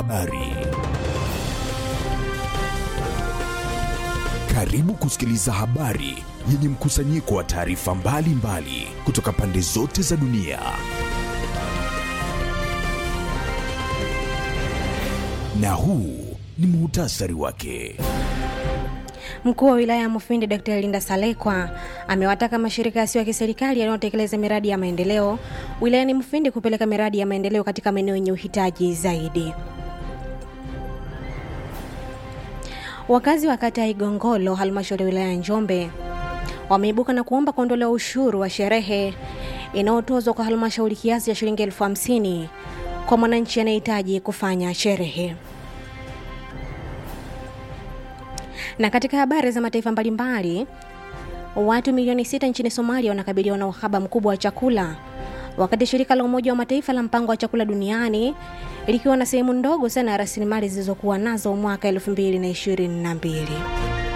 Habari. Karibu kusikiliza habari yenye mkusanyiko wa taarifa mbalimbali kutoka pande zote za dunia. Na huu ni muhtasari wake. Mkuu wa wilaya ya Mufindi Dkt. Linda Salekwa amewataka mashirika yasiyo ya kiserikali yanayotekeleza miradi ya maendeleo wilayani Mufindi kupeleka miradi ya maendeleo katika maeneo yenye uhitaji zaidi. Wakazi wa kata ya Igongolo, halmashauri ya wilaya ya Njombe, wameibuka na kuomba kuondolewa ushuru wa sherehe inayotozwa kwa halmashauri kiasi cha shilingi elfu hamsini kwa mwananchi anayehitaji kufanya sherehe. Na katika habari za mataifa mbalimbali, watu milioni sita nchini Somalia wanakabiliwa na uhaba mkubwa wa chakula, wakati shirika la Umoja wa Mataifa la mpango wa chakula duniani likiwa na sehemu ndogo sana ya rasilimali zilizokuwa nazo mwaka 2022.